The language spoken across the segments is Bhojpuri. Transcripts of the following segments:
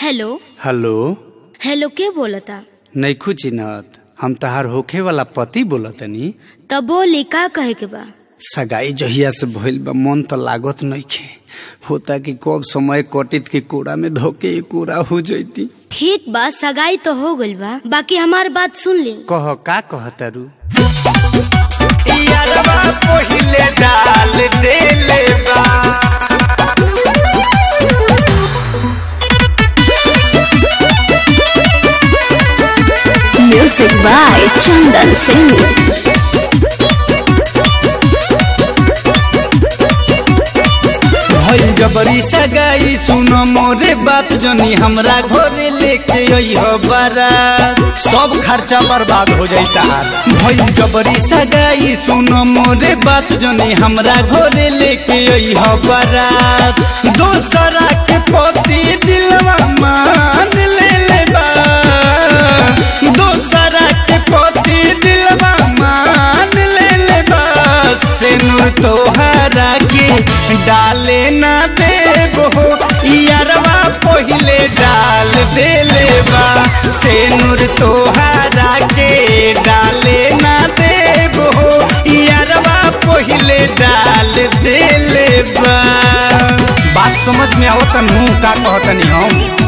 हेलो हेलो हेलो के बोलता नैखू चिन्हत हम तहार होखे वाला पति बोलतनी तब बोली का कहे के बा सगाई जहिया से भइल बा मन तो लागत नइखे होता कि कब समय कटित के कूड़ा में धोके कूड़ा हो जैती ठीक बा सगाई तो हो गइल बा बाकी हमार बात सुन ली कह का कहतारू पहिले डाल देले बा Music by Chandan Singh. भइल जबरी सगाई सुनो मोरे बात जनी हमरा घरे लेके अइह बारात सब खर्चा बर्बाद हो जाता भइल जबरी सगाई सुनो मोरे बात जनी हमरा घरे लेके अइह बारात दोसरा के पति दिलवा मान ले ले बा दोसरा के पति दिलवा मान ले ले बा सेनु तोहरा के डाले ना देबो यारवा पहिले डाल देले बा सेनुर तोहरा के डाले ना देबो यारवा पहिले डाल देले बा बात समझ में आवत नु का कहतनी हम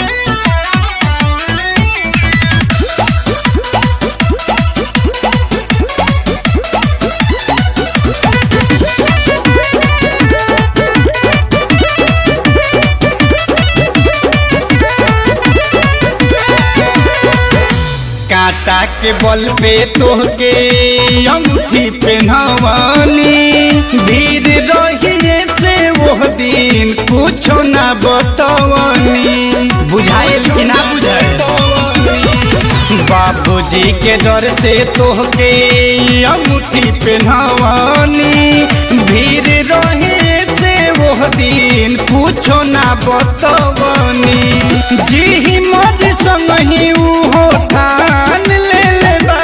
कांटा के बल पे तोहके अंगूठी पहनवानी भीड़ रहिए से वो दिन कुछो ना बतवनी बुझाए कि ना बुझाए बाबूजी के डर से तोहके अंगूठी पहनवानी भीड़ रहे से वो दिन कुछो ना बतवनी जी मर संग ही उहो ठान ले लेबा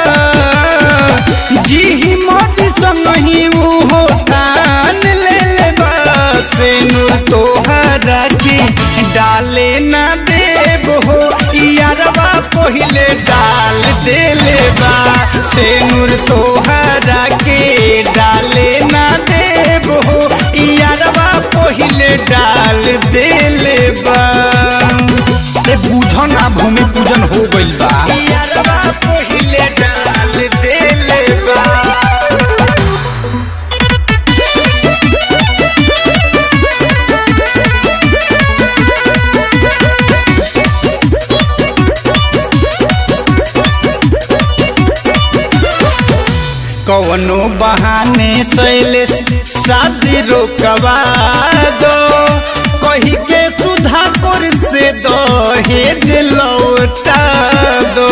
जी मर संग ही उहो ठान ले लेबा सेनु तोहरा के डाले ना देबो यारवा पहिले डाल देले बा सेनुर तोहरा के डाले ना देबो यारवा पहिले डाल देले बा ए बुझन आ भूमि पूजन हो गइल बा यारवा पहिले डाल देले बा कवनो बहाने सैले शादी रोकवा दो कही के सुधापुर से दो हेज लौटा दो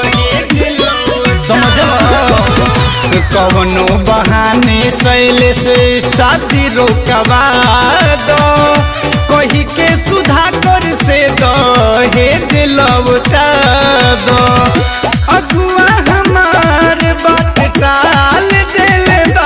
समझ कवनो बहाने सैले से शादी रोकवा दो कही के सुधाकर से दो हेज लौटा दो अगुआ हमार बात टाल देले बा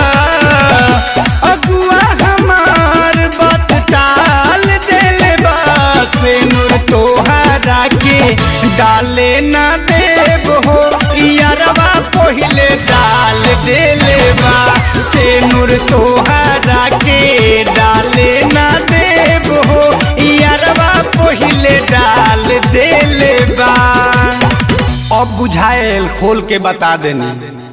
अगुआ हमार बात टाल देले बा सेनुर तोहरा के डाले ना देबो यारवा पहिले डाल देले बा सेनुर तोहरा के डाले ना देबो यारवा पहिले डाल देले बा अब बुझाएल खोल के बता देनी